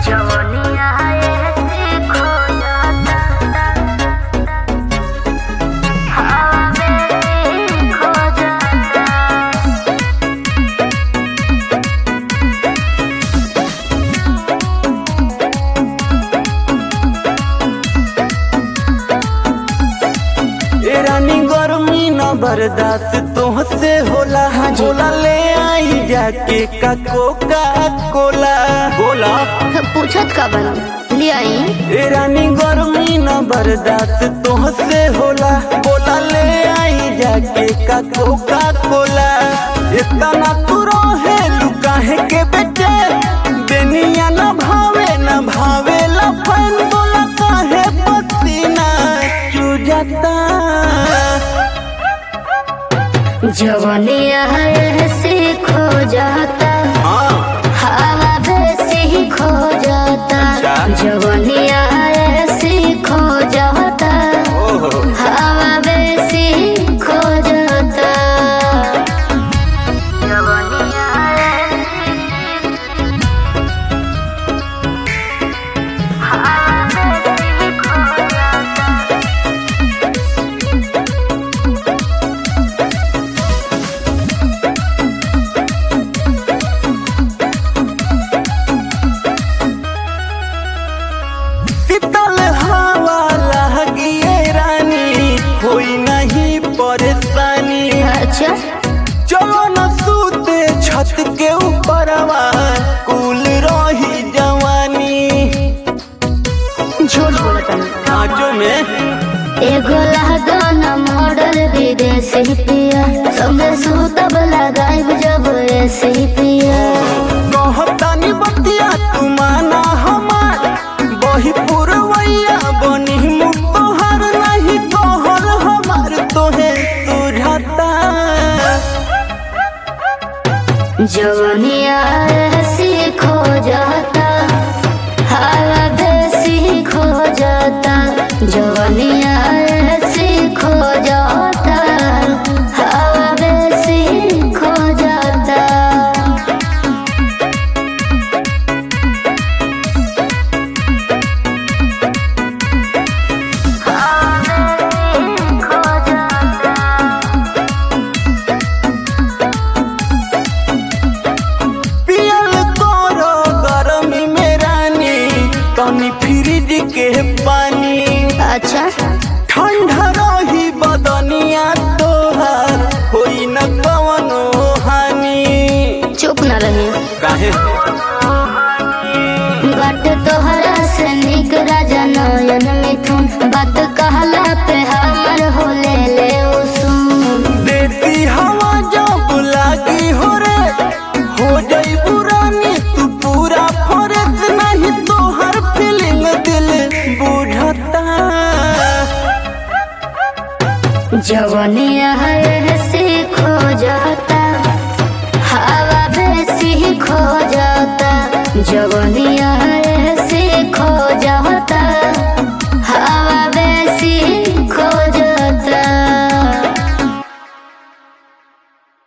जवनिया ऐसे खो जाता हवा में खो जाता ए रानी गर्मी न बर्दाश्त तोहसे होला होला ले आई जाके का कोका कोला बोला पूछत का बन ले आई ए रानी गर्मी न बर्दाश्त तोहसे होला बोला ले आई जाके का कोका कोला इतना तू रहे लुकाहे के बेटे बेनिया न भावे न भावे लफन बोला काहे पसीना चुजता जवनिया ऐसे खो जाता हाँ हवा वैसे खो जाता अच्छा। जवनिया ऐसे खो जाता ओहो हवा वैसे खो जाता जवनिया शीतल हवा लगिए रानी कोई नहीं परेशानी अच्छा चलो न सूते छत के ऊपर कुल रही जवानी झूठ बोलता नहीं आजो में एगो लहदान मॉडल विदेशी पिया संगे सूतब लगाइब जब ऐसे पिया कहतानी बतिया तू माना हमार बही पुरवैया बनी मुँह तोहर नहीं तोहर हमार तोहे सुझाता जवनिया ऐसी खो जाता हवा वैसी खो जाता जवनिया ऐसी खो जाता हवा वैसी खो जाता पियल तोरो गरमी में रानी तनी फ्रिज के पानी अच्छा ठंडा रही बदनिया तोहार होई न कवनो हानि चुप न रही काहे बात तोहरा से निक राजा नयन मिथुन बात कहला पे हमर हो ले ले उसून देती हवा जब लागी हो रे हो जाई पुरानी तू पूरा फरज नहीं तोहर फीलिंग दिल बुझता जवनिया ऐसे खो जाता हवा वैसी खो जाता जवनिया